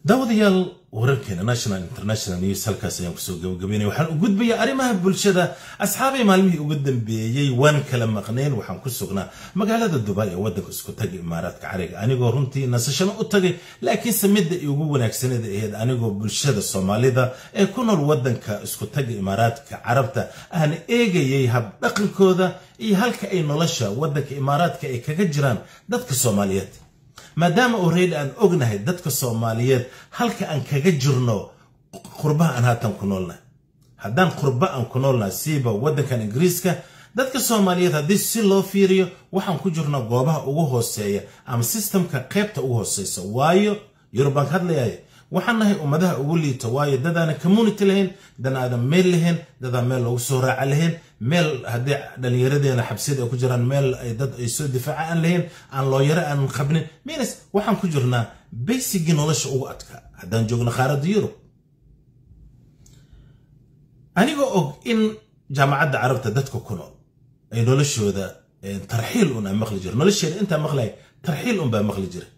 daawadayaal wararkeena national international news halkaas ayaan kusoo gabagabeynaya waxaan u gudbayaa arrimaha bulshada asxaabay maalmihii ugu dambeeyey waan kala maqnayn waxaan ku sugnaa magaalada dubai ee waddanka isku taga imaaraadka cariga anigoo runtii nasashano u tagay laakiinse midda ugu wanaagsanada ahayd anigoo bulshada soomaalida ee ku nool waddanka isku taga imaaraadka carabta aan eegayay habdhaqankooda iyo halka ay nolosha waddanka imaaraadka ay kaga jiraan dadka soomaaliyeed maadaama already aan ognahay dadka soomaaliyeed halka aan kaga jirno qurbaha aan haatan ku noolnahay haddaan qurba aan ku noolnahay siiba waddankan ingiriiska dadka soomaaliyeed haddii si loo fiiriyo waxaan ku jirnaa goobaha ugu hooseeya ama sistamka qaybta ugu hooseysa waayo yurubaan ka hadlayay waxaan nahay ummadaha ugu liito waayo dadaanan community lahayn dan aadan meel lahayn dadaan meel loogu soo raaca lahayn meel haddii dhallinyaradeena xabsiyada ay ku jiraan meel ay dad ay soo difaaca aan lahayn aan looyaro aanan qabnin minas waxaan ku jirnaa baysigii nolosha ugu adkaa haddaan joogno qaaradda yurub anigoo og in jaamacadda carabta dadka ku nool ay noloshooda tarxiil un aan maqli jiro nolosheeda intaa maqlaya tarxiil un baa maqli jira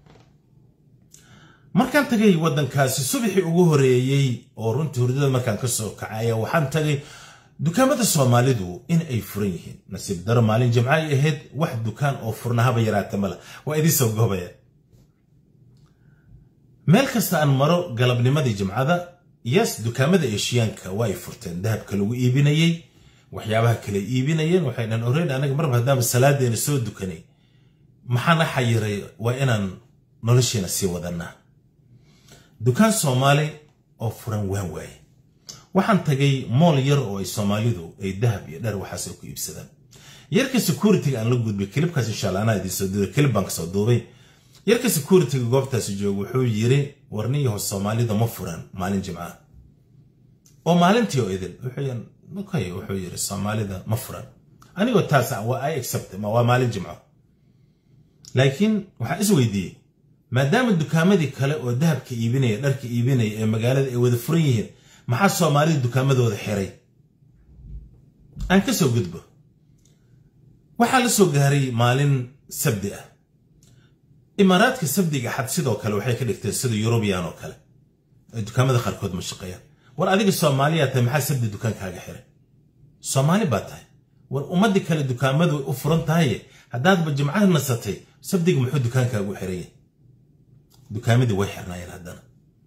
markaan tagay waddankaasi subaxii ugu horeeyey oo runtii hurdada markaan ka soo kacaya waxaan tagay dukaamada soomaalidu in ay furan yihiin nasiib daro maalin jimca ay ahayd wax dukaan oo furnahaba yaraata mala waa idii soo goobaya meel kasta aan maro galabnimadii jimcada yes dukaamada eshiyaanka waa ay furteen dahabka lagu iibinayey waxyaabaha kale iibinayeen waxay dhan oreyn anaga marba haddaama salaadeena soo dukanay maxaana xayiray waa inaan nolosheena sii wadanaa dukaan soomaali oo furan waan waaye waxaan tagay mool yar oo ay soomaalidu ay dahab iyo dhar waxaas ay ku iibsadaan yarka security-ga aan la gudbay kilibkaas insha alla anaa idiin soo duubay kilib baan kasoo duubay yarka security-ga goobtaasi jooga wuxuu yiri warniyaho soomaalida ma furan maalin jimca oo maalintii oo idin okay wuxuu yiri soomaalida ma furan anigoo taas waa i accept waa maalin jimco laakiin waxaan is weydiiyey maadaama dukaamadii kale oo dahabka iibinaya dharka iibinaya ee magaalada ay wada furan yihiin maxaa soomaalida dukaamadooda xiray aan ka soo gudbo waxaa la soo gaaray maalin sabdi ah imaaraadka sabdiga xad sidoo kale waxay ka dhigteen sida yurubiyan oo kale ay dukaamada qaarkood ma shaqeeyaan war adiga soomaaliyaa tahay maxaa sabdi dukaankaaga xiray soomaali baa tahay war ummadii kale dukaamadu u furan tahaye haddaadba jimcaha nasatay sabdiga muxuu dukaankaagu xiraya dukaamadii way xirnaayeen haddana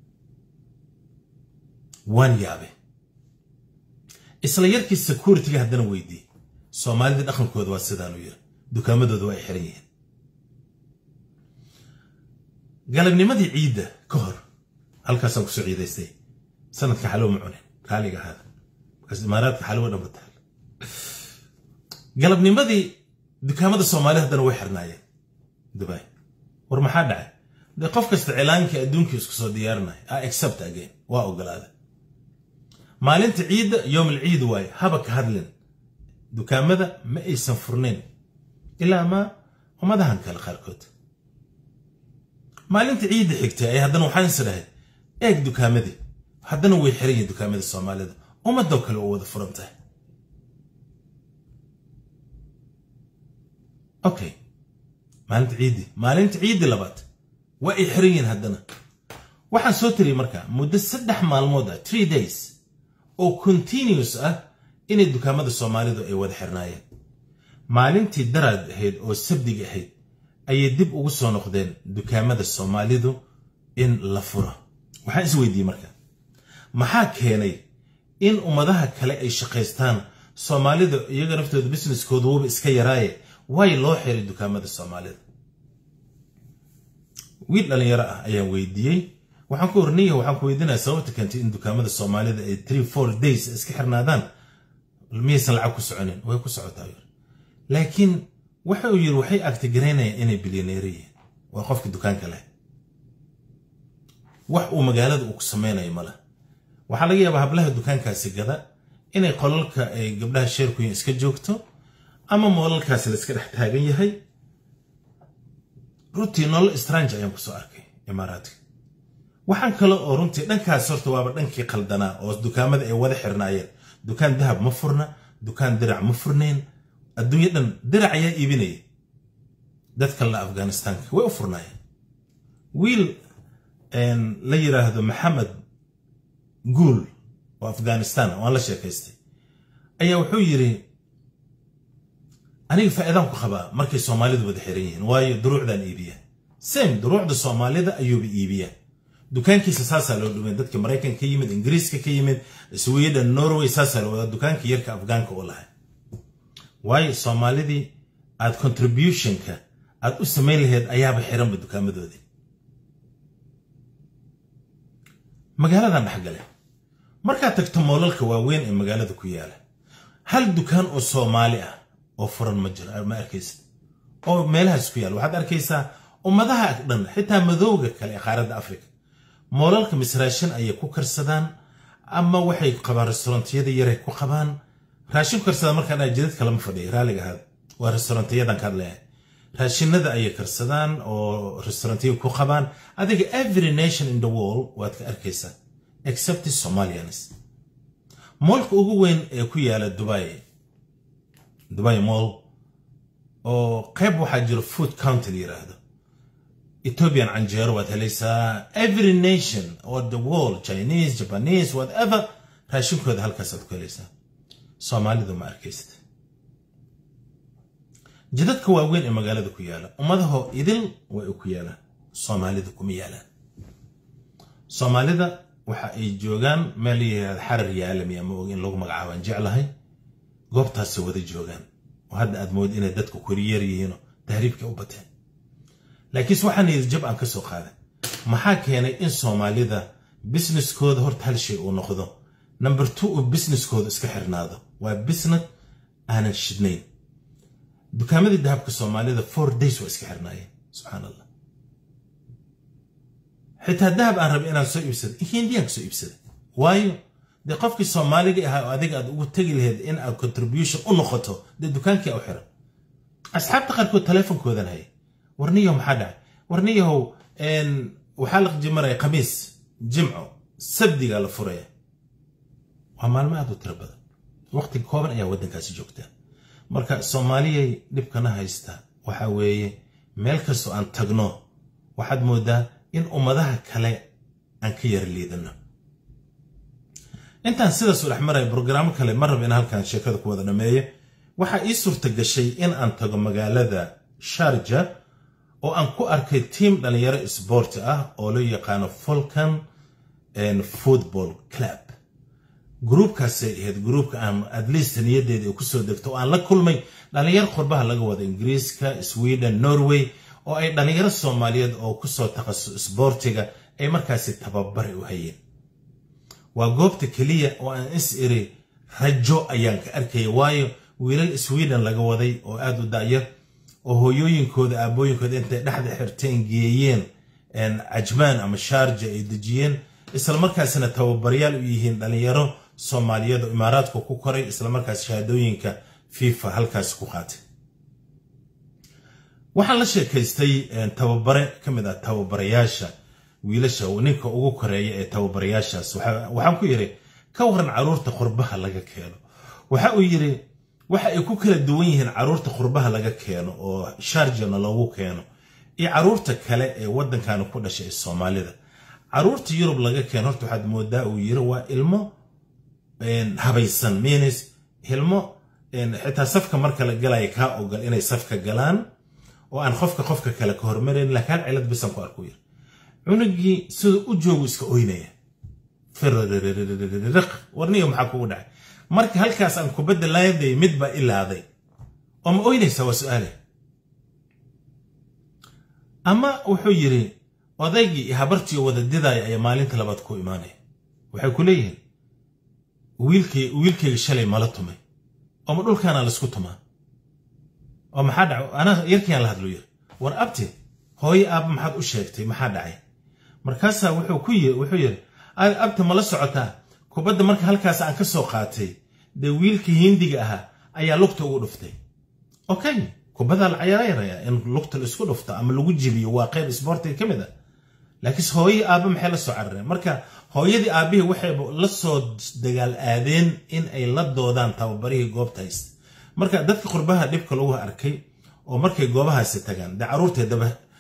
waan yaabe isla yarkii security-ga haddana weydiiyey soomaalida dhaqankooda waa sidaanu yiri dukaamadooda waa ay xiran yihiin galabnimadii ciidda ka hor halkaasaan kusoo ciidaystay sanadka xalow ma cunin raaliga ahaada markaas imaaraadka xalowa dhanba taal galabnimadii dukaamada soomaalida haddana way xirnaayeen dubai war maxaa dhacay dee qof kasta cilaankii adduunkii isku soo diyaarinaya a accept again waa ogolaada maalinta ciidda yowm alciid waaye haba ka hadlin dukaamada ma aysan furnayn ilaa ma ummadahan kale qaarkood maalinta ciidda xigtay ay haddana waxaan is dhahay eeg dukaamadii haddana way xiran yihin dukaamada soomaalida ummadoo kale oo wada furan tahay okay maalinta ciiddi maalinta ciiddi labaad waa ay xiran yihiin haddana waxaan soo tiriyay marka muddo saddex maalmood ah three days oo continuous ah inay dukaamada soomaalidu ay wada xirnaayeen maalintii daraad ahayd oo sabdiga ahayd ayay dib ugu soo noqdeen dukaamada soomaalidu in la furo waxaan is weydiiyey marka maxaa keenay in ummadaha kale ay shaqaystaan soomaalida iyaga naftooda businesskooda wuba iska yaraaye way loo xiray dukaamada soomaalida wiil dhalinyaro ah ayaan weydiiyey waxaan ku ornaya waxaan ku weydiinaya sababta keentay in dukaamada soomaalida ay three four days iska xirnaadaan miyaysan lacag ku soconin way ku socotaa laakiin waxa uu yiri waxay agtigaraynayaan inay bilyaneero yihiin waa qofka dukaanka leh wax uu magaalada uu ku samaynayo mala waxaa laga yaabaa hablaha dukaankaasi gada inay qolalka ay gabdhaha sheerkuyin iska joogto ama moolalkaasi la iska dhex taagan yahay runtii nolol strange ayaan kusoo arkay imaaraadka waxaan kale oo runtii dhankaas horta waaba dhankii qaldanaa oo dukaamada ay wada xirnaayeen dukaan dahab ma furna dukaan dirac ma furnayn adduunya dhan dirac ayaa iibinaya dad kalena afghanistaanka way u furnaayeen wiil la yiraahdo maxamed guul oo afghanistan oo aan la sheekaystay ayaa wuxuu yiri aniga faa'iidaan ku qabaa markay soomaalidu wada xiran yihiin waayo duruucdaan iibiya same duruucda soomaalida ayuuba iibiya dukaankiisa saasaa loo dhumay dadka maraykanka ka yimid ingiriiska ka yimid sweden norway saasaa loo wadaa dukaanka yarka afgaanka u lahay waayo soomaalidii aad contributionka aad u samayn lahayd ayaaba xiranba dukaamadoodii magaaladan dhexgale markaad tagto moolalka waaweyn ee magaalada ku yaala hal dukaan oo soomaali ah oo furan ma jiro ma arkaysa oo meelahaas ku yaala waxaad arkaysaa ummadaha dhan xitaa madowga kale ee qaaradda africa moolalka misraashin ayay ku karsadaan ama waxay qabaan restaurantiyada yaray ku qabaan raashin ku karsadaan markaan dhaha jidad kalama fadhiya raalliga ahaada waa restaurantiyadan ka hadlayahay raashinada ayay karsadaan oo restaurantiya ku qabaan adiga every nation in the world waad ka arkaysaa except somalians moolka ugu weyn ee ku yaala dubai dubai moll oo qayb waxaa jiro food county la yiraahdo ethiopian canjeero waad helaysaa every nation or the world chinese japanese whatever raashinkooda halkaasaad ku helaysaa soomaalidu ma arkaysid jidadka waaweyn ee magaalada ku yaala ummadaho idil way ku yaalaan soomaalida kuma yaalaan soomaalida waxa ay joogaan meel yihahda xarar yaalami ama og in lagu magacaabaan jeclahay goobtaasay wada joogaan oo hadda aad mood inay dadku koriyar yihiinoo tahriibka u bateen laakiinse waxaan yidhi jab aan ka soo qaaday maxaa keenay in soomaalida businesskooda horta hal shay uu noqdo number two uu businesskooda iska xirnaado waa business aanan shidnayn dukaamadii dahabka soomaalida four days waa iska xirnaayeen subxaan allah xitaa dahab aan rabay inaan soo iibsado hindiyaan ka soo iibsaday waayo dee qofkii soomaaliga ahaa oo adiga aad ugu tegi lahayd in aad contribution u noqoto dee dukaankii u xiran asxaabta qaarkood teleefonkoodan haya warniyahow maxaa dhacay warniyahow waxaa la jimaraya khamiis jimco sabdigaa la furaya waa maalmo aad u tiro badan waqti kooban ayaa waddankaasi joogtaa marka soomaaliyay dhibkana haysta waxa weeye meel kastoo aan tagno waxaad moodaa in ummadaha kale aan ka yara liidano intaan sidaas u dhex maraya brograamo kale ma raba in halkan sheekada ku wada dhameeyo waxaa ii suurta gashay in aan tago magaalada sharja oo aan ku arkay tiim dhalinyaro isboorti ah oo loo yaqaano folkan football club gruubkaasay ahayd gruubka aan atleast niyadeeda ay kusoo degto oo aan la kulmay dhalinyaro qurbaha laga wada ingiriiska sweden norway oo ay dhalinyaro soomaaliyeed oo kusoo takhasus isboortiga ay markaasi tababare u hayeen waa goobta keliya oo aan is iri rajo ayaan ka arkaya waayo wiilal sweden laga waday oo aad u da'yar oo hooyooyinkooda aabooyinkooda intay dhexda xirteen geeyeen cajmaan ama shaarja ay dejiyeen islamarkaasina tababaryaal u yihiin dhalinyaro soomaaliyeed oo imaaraadku ku koray islamarkaas shahaadooyinka fifa halkaasi ku qaatay waxaan la sheekaystay tababare ka mid ah tababarayaasha wiilasha ninka ugu koreeya ee tababarayaashaas waxaan ku yidhi ka waran caruurta qurbaha laga keeno waxa uu yidhi waxa ay ku kala duwan yihiin caruurta qurbaha laga keeno oo sharjana loogu keeno iyo caruurta kale ee waddankan ku dhashay ee soomaalida caruurta yurub laga keeno horta waxaad moodaa uu yiri waa ilmo habaysan means ilmo xitaa safka marka la galaya kaa ogol inay safka galaan oo aan qofka qofka kale ka hormarayn laakiin hal cilad bisan ku arku yiri cunugii siduu u joogu iska oynaya firriq warniyo maxaa kugu dhacay marka halkaas aan kubadda laaday mid baa ilaaday oo ma oynaysaa waa su-aale ama wuxuu yiri odaygii iyo habartii wada didaaya ayaa maalinta labaad ku imaanaya waxay ku leeyihiin wiilkayga shalay mala tumay ooma dhulkaana laisku tumaa oo maxaa dhacay anaa yarkiiaan la hadlo yiri war abti hooye aabba maxaad u sheegtay maxaa dhacay markaasaa wuxuu ku yiri wuxuu yiri abti mala socotaa kubadda marka halkaas aan ka soo qaatay dee wiilkii hindiga ahaa ayaa lugta ugu dhuftay okay kubaddaa la cayaaraya in lugta la isku dhufto ama lagu jibiyo waa qayb isboortiga ka mid ah laakiinse hooyadii aabba maxay la soo carareen marka hooyadii aabbihii waxay la soo dagaal aadeen in ay la doodaan tababarihii goobta haysta marka dadka qurbaha dhibka lagu arkay oo markay goobahaasi tagaan dee carruurtay daba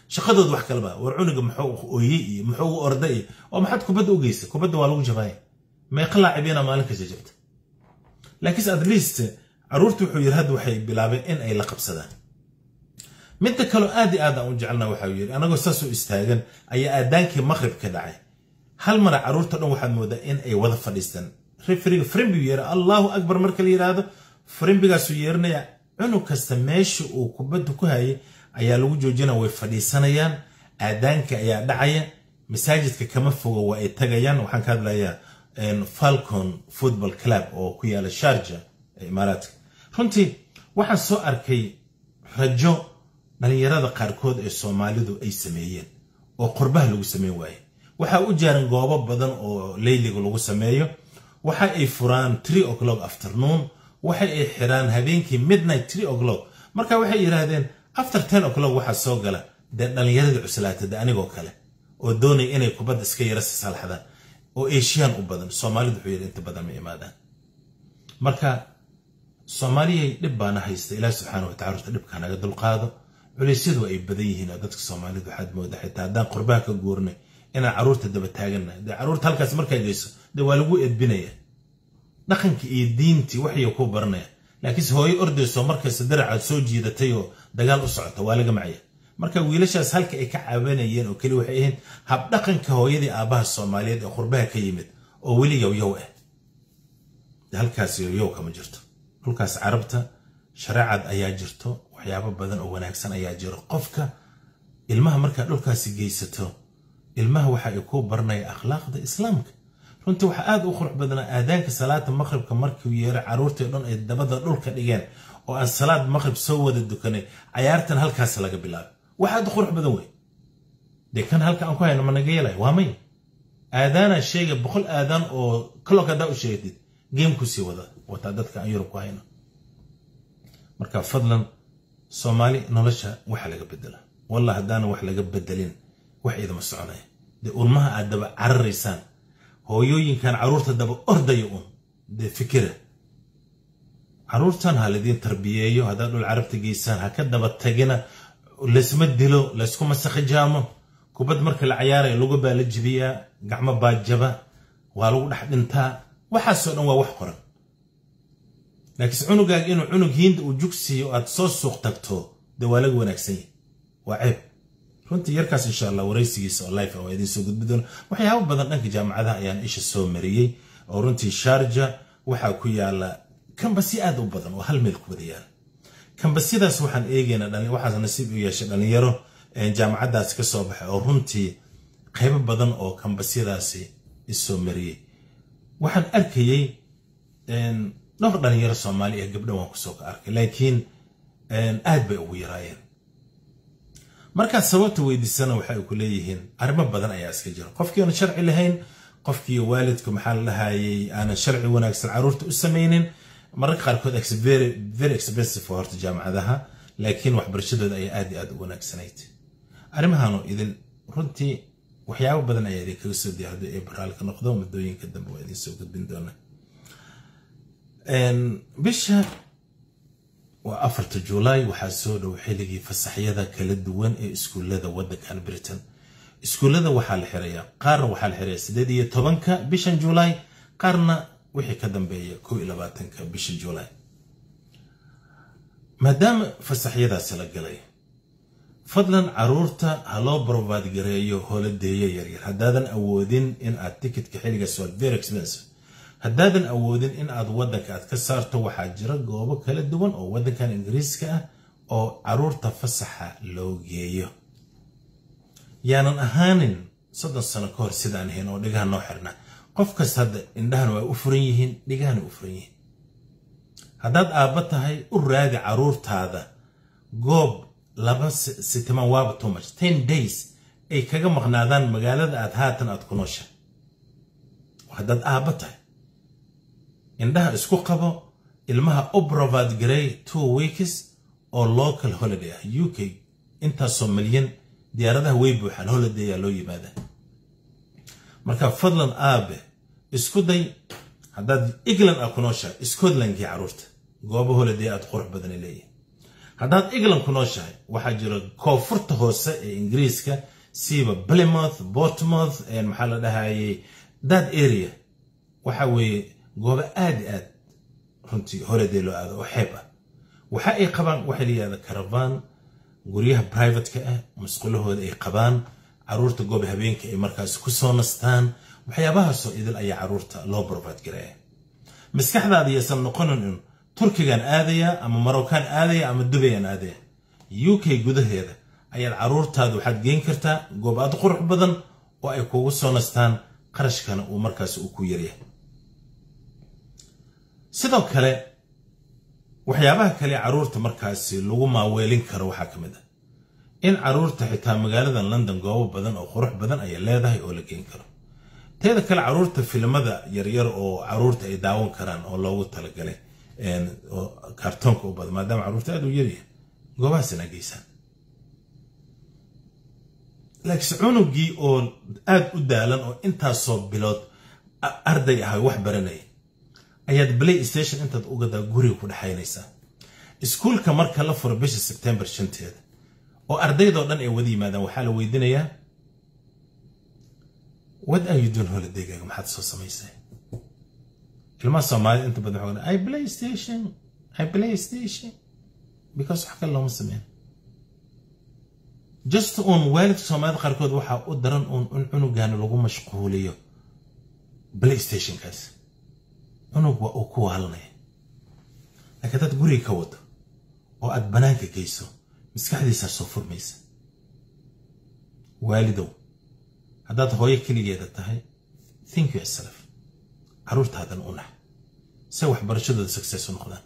shaqadood wax kaleba war cunuga muxuu ooyey iyo muxuu u orday iyo oo maxaad kubadda u geysay kubadda waa lagu jabaaya meeqa laacibiina maalin kasta jabta laakiinse at least caruurta wuxuu yidhi hadda waxay bilaabeen in ay la qabsadaan midda kaloo aad i aad aan u jecelna waxau yidhi anagoo saasoo istaagan ayaa aadaankii maqrib ka dhacay hal mara caruurta dhan waxaad moodaa in ay wada fadhiistaan refriga frimbigu yeera allahu akbar marka la yidhaahdo frimbigaasuu yeerinaya cunug kasta meesha uu kubadda ku hayay ayaa lagu joojina way fadhiisanayaan aadaanka ayaa dhacaya masaajidka kama fogo waa ay tagayaan waxaan ka hadlayaa falcon football club oo ku yaala sharja ee imaaraadka runtii waxaan soo arkay rajo dhalinyarada qaarkood ee soomaalidu ay sameeyeen oo qurbaha lagu sameyn waaye waxaa u jaaran goobo badan oo leyliga lagu sameeyo waxa ay furaan tree o'clock afternoon waxa ay xiraan habeenkii midnight tree o'clock marka waxay yidhaahdeen after ten o'clock waxaa soo gala dee dhallinyaradii cuslaatada anigoo kale oo doonaya inay kubadda iska yara sasalxdaan oo eeshiyaan u badan soomaalidu wuxuu yidhi inta badan ma imaadaan marka soomaaliyay dhib baana haysta ilaah subxaana watacala horta dhibkaa naga dulqaado culeysyadu ay badan yihiin oo dadka soomaalidu waxaad mooda xitaa haddaan qurbaha ka guurnay inaan carruurta daba taagannahay dee carruurta halkaas markaa geyso dee waa lagu edbinaya dhaqankii iyo diintii waxay ku baranaya laakiinse hooyo ordayso markasta daracaad soo jiidatay oo dagaal u socota waa laga macya marka wiilashaas halka ay ka caabanayeen oo keli waxay ahayd habdhaqanka hooyadii aabbaha soomaaliyeed ee qurbaha ka yimid oo weli yowyow ah halkaas yowyow kama jirto dhulkaas carabta shareecad ayaa jirto waxyaabo badan oo wanaagsan ayaa jiro qofka ilmaha markaa dhulkaasi geysato ilmaha waxa ay ku baranaya akhlaaqda islaamka runtii waxaa aad u qurux badnaa aadaanka salaada maqribka markuu yeero carruurtii dhan ay dabada dhulka dhigeen oo aan salaad maqrib soo wada dukanay cayaartan halkaas laga bilaabo wax aad u qurux badan wey dee kan halka aan ku hayno ma naga yeelay waa may aadaanaa sheega boqol aadaan oo kalok haddaa u sheegatid geemku sii wada wataa dadka aan yurub ku hayno marka fadlan soomaali nolosha waxa laga bedela wallah haddaana wax laga bedelin wax idama soconaya dee ulmaha aad daba cararaysaan hooyooyinkan carruurta daba ordaya un dee fikira carruurtan ha laidiin tarbiyeeyo haddaad dhul carabta geysaan ha ka daba tagina laysma dilo layskuma sakhijaamo kubad marka la cayaaraya lugu baa la jibiyaa gacmo baa jaba waa lagu dhex dhintaa waxaasoo dhan waa wax qoran laakiinse cunugaaga inuu cunug hiinda uu jugsiiyo aad soo suuq tagto dee waa laga wanaagsan yahay waa ceeb runtii yarkaas insha allah waraysigiisa oo life waa idiin soo gudbi doona waxyaabo badan dhanka jaamacadaha ayaan isha soo mariyey oo runtii sharja waxaa ku yaala kambasi aad u badan oo hal meel ku wada yaala kambasiyadaas waxaan eegaynaa waxaas nasiib u yeeshay dhalinyaro jaamacaddaasi ka soo baxay oo runtii qaybo badan oo kambasiyadaasi isoo mariyey waxaan arkayey dhowr dhalinyaro soomaali ee gabdha waan kusoo ka arkay laakiin aad bay ugu yaraayeen markaad sababta weydiisana waxay ku leeyihiin arrimo badan ayaa iska jira qofkii aan sharci lahayn qofkii waalidku maxaa la dhahayay aanan sharci wanaagsan carruurta u samaynin mararka qaarkood very expensive horta jaamacadaha laakiin waxbarashadooda ayaa aad iyo aad u wanaagsanayd arrimahaanu idin runtii waxyaabo badan ayaa idinkaga soo diya haddii ay baraalka noqdo muddooyinka dambe waa idin soo gudbin doona bisha waa afarta julaay waxaa soo dhow xilligii fasaxyada kala duwan ee iskuullada waddankan britain iskuullada waxaa la xirayaa qaarna waxaa la xirayaa sideed iyo tobanka bishan julaay qaarna wixii ka dambeeya kow iyo labaatanka bisha julaay maadaama fasaxyadaasi la galay fadlan caruurta ha loo brovaad gareeyo holadeeyo yaryar haddaadan awoodin in aad tikitka xilligaas waa very expensive haddaadan awoodin in aad waddanka aad ka saarto waxaa jira goobo kala duwan oo waddankan ingiriiska ah oo caruurta fasaxa loo geeyo yaanan ahaanin soddon sano ka hor sidaan ahayn oo dhigaha noo xirna qof kasta hadda indhahan waa u furan yihiin dhigahana u furan yihiin haddaad aabba tahay u raadi caruurtaada goob laba sitimaan waaba too much ten days ay kaga maqnaadaan magaalada aad haatan aad ku noosha haddaad aabba tahay indhaha isku qabo ilmaha obrovat garey two weeks oo local holiday ah u k intaasoo milyan diyaaradaha way buuxaan holiday ayaa loo yimaada marka fadlan aabe isku day haddaad england aa ku nooshaa scotlandkii carruurta goobo holiday aad qurux badana leeyihin haddaad england ku nooshahay waxaa jira koonfurta hoose ee ingiriiska siiba plymouth bortmouth maxaa la dhahayay that area waxa weeye goobo aad i aad runtii holiday loo aado oo xeeb ah waxa ay qabaan waxay la yihahda caravan guryaha privateka ah masqulahooda ay qabaan caruurta goob habeenka ay markaas ku soo nastaan waxyaabahaasoo idil ayaa caruurta loo barbaad garaya maskaxdaada yaysan noqonin in turkigan aadaya ama marocaan aadaya ama dubayan aadaya u k gudaheeda ayaad caruurtaada waxaad geen kartaa goob aad qurux badan oo ay kugu soo nastaan qarashkana uu markaas uu ku yaryahay sidoo kale waxyaabaha kale caruurta markaasi lagu maaweelin karo waxaa ka mid ah in caruurta xitaa magaalada london goobo badan oo qurux badan ayay leedahay oo la geen karo teeda kale caruurta filimada yaryar oo caruurta ay daawan karaan oo loogu talagalay kartoonka u badan maadaama caruurta aad u yaryahay goobahaasina geysaan laakiinse cunugii oo aad u daalan oo intaasoo bilood arday ahay wax baranaya ayaad play station intaad ugadaa guriga ku dhexaynaysaa iskuulka marka la furo bisha sebtembar shanteeda oo ardaydoo dhan ay wada yimaadaan waxaa la weydiinayaa what are you doing holidaygaga maxaad soo samaysay ilmaha soomaalida inta badan waxaa i play station i play station because wax kale looma sameyn just uun waalidka soomaalida qaarkood waxaa u daran uun in cunugaana lagu mashquuliyo play stationkaas cunug waa uu ku waalanaya laakiin haddaad guriga ka wado oo aad bannaanka geyso maskaxdiisaa soo furmaysa waalidow haddaad hooyo keligeeda tahay think yourself caruurtaadan u nax se waxbarashadooda success u noqdaan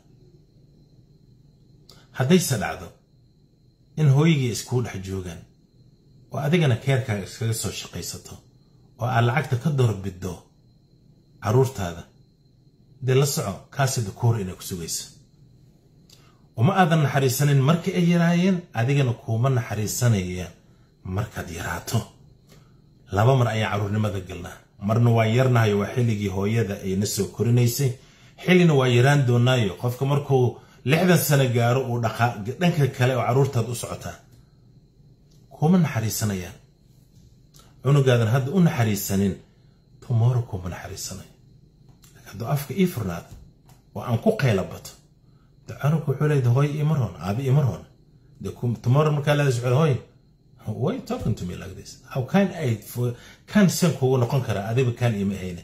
haddayse dhacdo in hooyigii iskuu dhex joogaan oo adigana keerkaaga iskaga soo shaqaysato oo aad lacagta ka doorbiddo caruurtaada dee la soco kaasida kuhor inay ku sugayso uma aadan naxariisanin markii ay yaraayeen adigana kuuma naxariisanayaan markaad yaraato laba mar ayaan carruurnimada galnaa marna waa yarnahayo waa xilligii hooyada ayna soo korinaysay xillina waa yaraan doonaayo qofka markuu lixdan sano gaaro uu dhanka kale oo carruurtaad u socotaa kuuma naxariisanayaan cunugaadan hadda u naxariisanin tomorrow kuuma naxariisanayo hadduu afka ii furnaado oo aan ku qayla bato de cunugku wuxuu leeyahay hooy imar hoon aabi imar hoon de tomorrow markaa leeda socda hooy why you talking to me like this how can i kan sen kugu noqon karaa adiba kan ima hayne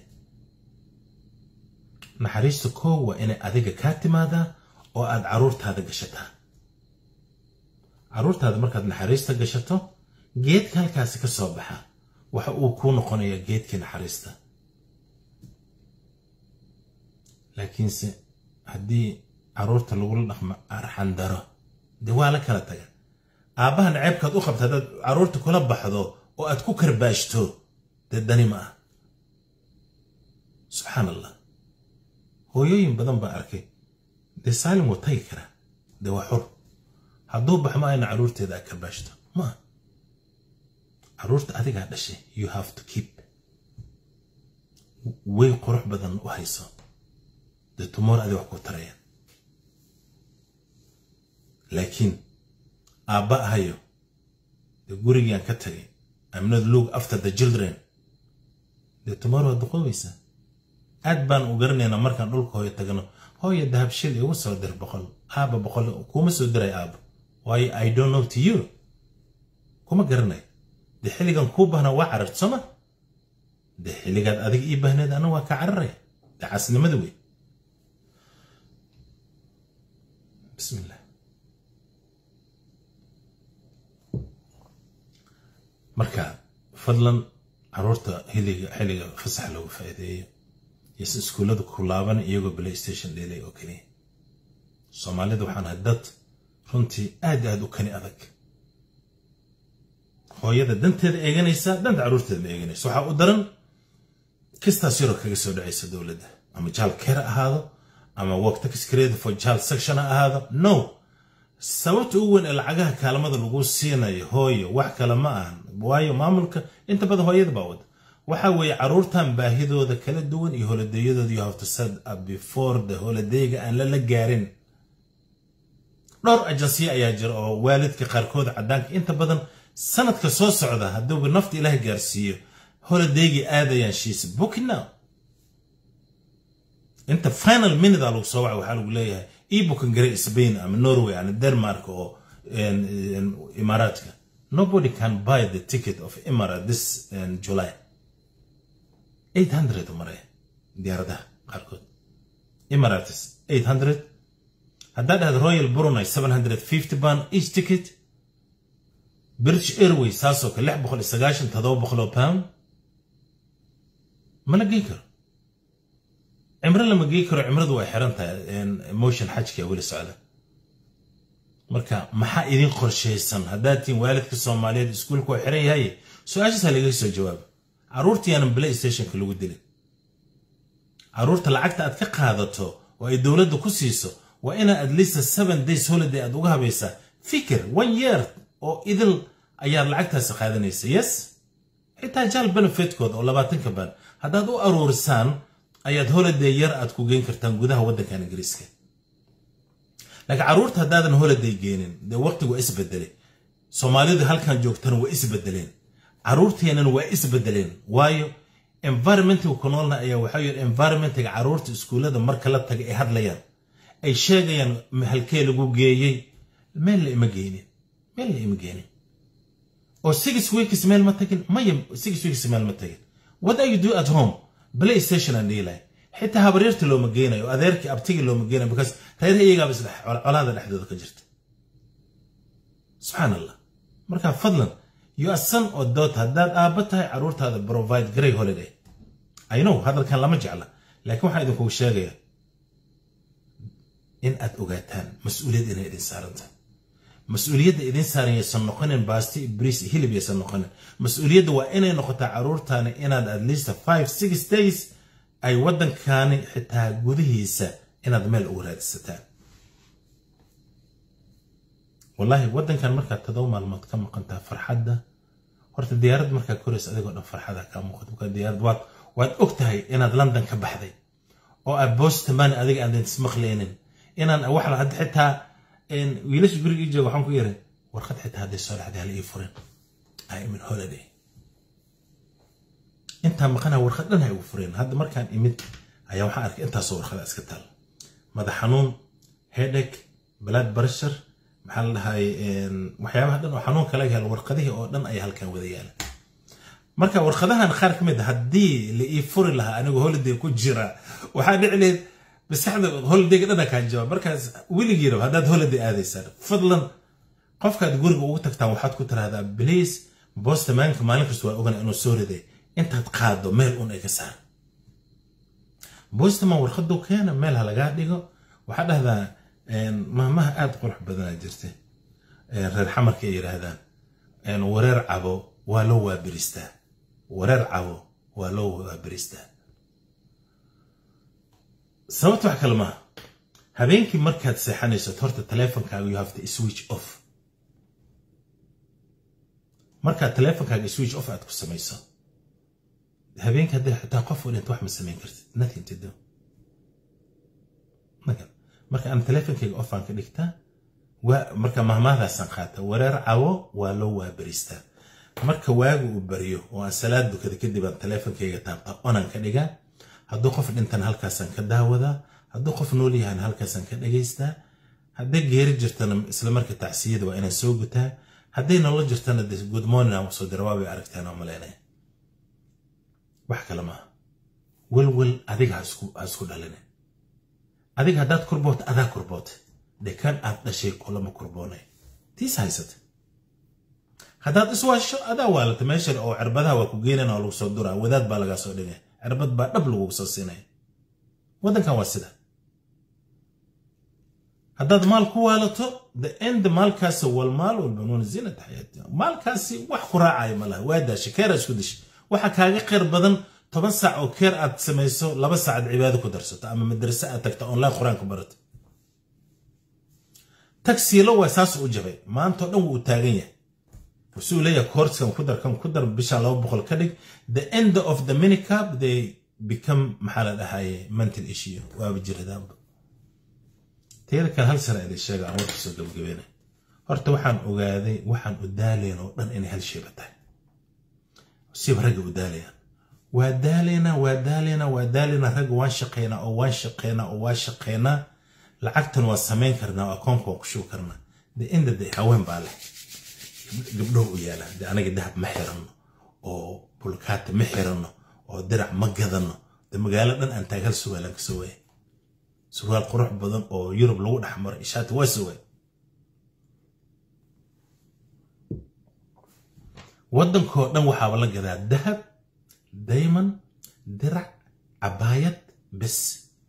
naxariista koo waa inay adiga kaa timaadaa oo aad caruurtaada gashataa caruurtaada markaad naxariista gashato geedka halkaasi ka soo baxa waxa uu kuu noqonayaa geedkii naxariista laakiinse haddii caruurta lagula dhaqmo arxandaro dee waa la kala taga aabbaha naceebkaad u qabta haddaad caruurta kula baxdo oo aad ku karbaashto dee dani ma ah subxaan allah hooyooyin badan baa arkay dee saalim wuu tagi karaa dee waa xur hadduu bax ma ayna caruurteeda aad karbaashto ma ah caruurta adigaa dhashay you have to keep way qurux badan u hayso dee tumoor adi wax ku tarayaan laakiin aabba ahayo dee gurigiiaan ka tagay I'm not look after the children dee tomorrow waad duqoobaysaa aad baan u garanaynaa markaan dhulka hooyo tagno hooyo dahabshil igu soo dir boqol aaba boqol kuma soo diray aaba waayo i don't know to you kuma garanay dee xilligan kuu bahna waa carart sooma dee xilligaad adiga ii bahneed ana waa ka cararaya dee casnimada wey bismillah marka fadlan caruurta xilliga xilliga fasax loogu faa'iideeyo yose iskuullada ku laaban iyagoo playstation dheelay oo keliya soomaalida waxaan ahay dad runtii aad aad u kani adag hooyada danteeda eeganaysa danta caruurteeda ma eeganaysa waxaa u daran kistaas yaroo kaga soo dhacaysa dowladda ama jaal care ahaado ama work tax credit for child section ha ahaado no sababta ugu weyn ee lacagaha kaalmada lagu siinayo hooyo wax kale ma ahan waayo maamulka inta badan hooyada baa wada waxa weeye caruurtan baahidooda kala duwan iyo holideeyadooda you have to set up before the holidayga aan lala gaarin dhowr ajansiya ayaa jira oo waalidka qaarkood caddaanka inta badan sanadka soo socda hadduuba nafta ilaah gaarsiiyo holidaygii aadayaan shiis booking now inta final minute a lagu soo waca waxaa lagu leeyahay ii booking gare spain ama norway ama denmark oo imaaraadka nobody can buy the ticket of Emirates this in July 800 maraya diyaaradaha qaarkood Emirates 800 haddaad dhahdo Royal Brunei 750 pound each ticket British Airways saasoo kale 690 700 pound ma la geyn karo cimro lama geyn karo cimradu way xiran tahay motion xajka weli socda marka maxaa idin qorshaysan haddaad tihiin waalidka soomaaliyeed iskuulka waa xiran yahay su-aashaasa lagaga soo jawaaba carruurta yaanan play stationka lagu dilin carruurta lacagta aad ka qaadato oo ay dowladda ku siiso waa inaa at least seven days holiday aad uga habaysaa fikir one year oo idil ayaad lacagtaasi qaadanaysa yes xitaa jaal benefitkood oo labaatanka baan haddaad u aruurisaan ayaad holiday yar aad ku geyn kartaan gudaha waddankan ingiriiska laakiin carruurta haddaadan holiday geenin dee waqtigu waa isbedelay soomaalidu halkan joogtana waa isbedeleen carruurteennan waa isbedeleen waayo environmentiga ku noolna ayaa waxaa yidhi environmentiga carruurta iskuullada marka la taga ay hadlayaan ay sheegayaan halkee lagu geeyey meel la ima geynin meel la ima geenin oo six weeks meel ma tagin maya six weeks meel ma tagin what are you do at home play station aan dhiilahay xitaa habaryarta looma geynayo adeerkii abtigii looma geynayo because reer iyagaaba isdhex colaada dhexdooda ka jirta subxaan allah marka fadlan you are son or daughter haddaad aabba tahay carruurtaada provide great holiday i know hadalkan lama jecla laakiin waxaan idinkugu sheegayaa in aad ogaataan mas-uuliyad inay idin saarantahay mas-uuliyadda idin saaran yaysan noqonin baasti bris hilib yaysan noqonin mas-uuliyadda waa inay noqotaa carruurtaani inaad at least five six days ay waddankaani xitaa gudihiisa inaad meel ugu raadsataan wallaahi waddankan markaad todoba maalmood ka maqantaa farxadda horta diyaarad markaa koraysa adigoo dhan farxada kaa muuqato markaa diyaarad waad waad og tahay inaad london ka baxday oo aad bostamani adiga aadan ismaqlaynin inaan wax hadda xitaa wiilasha guriga ii jooga waxaan ku yiri warqad xitaa hadday soo dhacday hala ii furin i am in holiday intaa maqanaa warqad dhan ha igu fureen hadda markaan imid ayaa waxaan arkay intaasoo warqada iska taal madax xanuun hedek blood pressure maxaa la dhahay waxyaabaha dhan oo xanuunka laga helo warqadihii oo dhan ayaa halkan wada yaala marka warqadahan qaar ka mid a haddii la ii furi lahaa anigoo holiday ku jira waxaa dhici lahayd maskaxda holidayga dhana kaa jawaab markaas weligii rab haddaad holiday aadaysaan fadlan qofkaad guriga ugu tagtaan waxaad ku tiraahdaa bliis bostamaanka maalin kasta waa ogana inuu soo riday intaad qaado meel un ay ka saar bostaman warqaduu keena meel ha lagaa dhigo waxaa dhahdaa mahmaha aad qurux badanaa jirta reer xamarka ay yidhaahdaan wareer cabo waa loo waabiristaa wareer cabo waa loo waabiristaa sababta wax kale maaha habeenkii markaad seexanaysad horta teleefonkaaga you have to switch off markaad teleefonkaaga switch off aad ku samayso habeenkii haddii xitaa qof u dhinta wax ma samayn kartid nothing to do marka aan teleefonkayga offaan ka dhigtaa marka mahmaadaasaan qaata wareer cawo waa loo waabaristaa marka waagu uu baryo oo aan salaad dukada kadib aan teleefonkayga taabta onaan ka dhigaa hadduu qof dhintan halkaasaan ka daawadaa hadduu qof nool yahan halkaasaan ka dhagaystaa hadday geeri jirtana isla marka tacsiyada waa inaan soo gutaa hadday nolol jirtana de good morning aan usoo dira waabay aragtaan oo malaynaya wax kale maaha welwel adiga ha isku dhalinin adiga haddaad kurboota adaa kurboota dee kan aad dhashay kulama kurboonay tiis haysata haddaad iswaasho adaa waalata meesha oo cirbadaha waa ku geenana oo lagu soo duraa wadaad baa lagaa soo dhigay cirbad baa dhab lagugu soo siinaya waddankan waa sida haddaad maal ku waalato the end maalkaasi wal maal walbanuuna zinata xayaati maalkaasi wax ku raacaya ma laha waa daashay keer aad isku dishay waxaa kaaga khayr badan toban saac oo keer aad samayso laba saacad cibaado ku darsato ama madrase aad tagto online qur-aan ku barato tagsiilo waa saas u jabay maantao dhan wuu u taagan yahay wuxuu leeyahay koortskan ku dar kan ku dar bishaan laba boqol ka dhig the end of the minicab they become maxaa la dhahaye mental issue waaba jiradaanba teeda kale hal sana idin sheega aan warka soo gabagabeynay horta waxaan ogaaday waxaan u daalayn oo dhan inay hal shayba tahay siba ragga u daalayaan waa daalaynaa waa daalaynaa waa daalaynaa ragga waan shaqaynaa oo waan shaqaynaa oo waan shaqaynaa lacagtan waa samayn karnaa oo akoonka waan ku shubi karnaa de inda de haween baa leh gabdhow u yaalaan de anaga dahab ma xiranno oo bulkaata ma xiranno oo dirac ma gadanno de magaalo dhan aan taag hal surwaalaan ka soo waayay surwaal qurux badan oo yurub lagu dhex maray ishaati waa soo waayay waddankoo dhan waxaaba la gadaa dahab dayman dirac cabaayad bes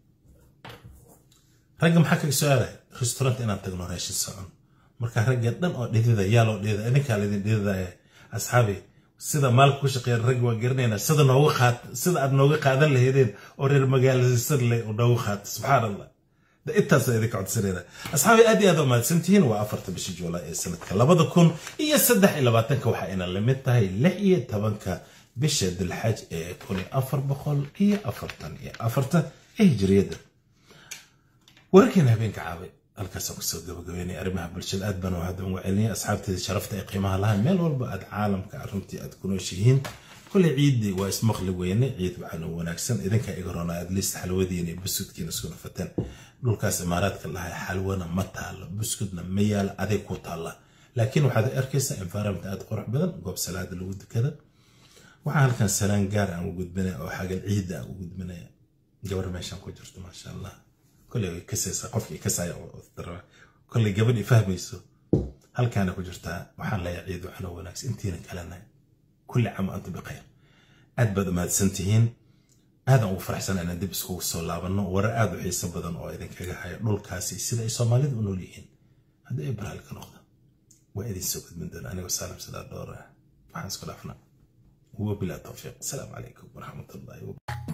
ragga maxaa kaga soo aaday restaurant inaan tagno raashin socon marka ragga dhan oo dhidida yaa loo dhidida idinkaa laydin dhididaya asxaabi sida maalka ku shaqeeya ragga waa garanaynaa sida nooga qaat sida aad nooga qaadan lahaydeen oo reer magaaladisan leh oo nooga qaata subxaan allah de intaasa idinka codsanayna asxaabi aad iyo aad u mahadsantihiin waa afarta bisha juulaay ee sanadka labada kun iyo saddex iyo labaatanka waxaa ina lamid tahay lix iyo tobanka bisha dilxaj ee kun iyo afar boqol iyo afartan iyo afartan ee hijriyadda wararkeena habeenka caabay halkaasaan kusoo gabagabeynay arrimaha bulshada aad baan hadda uga celinaya asxaabteeda sharafta ee qiimaha lahayn meel walba aad caalamka runtii aad ku nooshihiin kule ciiddii waa ismaqli weyne ciid waxaana wanaagsan idinkaa iga roona at least xalwadiina iyo buskudkiina isku nafateen dhulkaas imaaraadka lahay xalwana ma taalo buskudna ma yaala aday ku taalla laakiin waxaad arkaysaa environment aad qurux badan goob salaada lagu dukada waxaa halkan salaan gaar aan u gudbinaya oo xagal ciidda aan u gudbinaya gabar meeshaan ku jirto maasha allah kolley way kasaysaa qofkii kasaya kolley gabadhii fahmayso halkaana ku jirtaa waxaan leeyahay ciid waxna wanaagsan intiina kalena kulli cam antum bikhayr aad baad umahadsan tihiin aadan ugu faraxsan inaan dib iskugu soo laabanno warar aad u xiiso badan oo idinkaga haya dhulkaasi sida ay soomaalidu u nool yihiin haddii ay baraal ka noqda waa idin soo gudbin doona anigoo saalim sidaa dhoora waxaan isku dhaafnaa وبلا توفيق السلام عليكم ورحمة الله وبركاته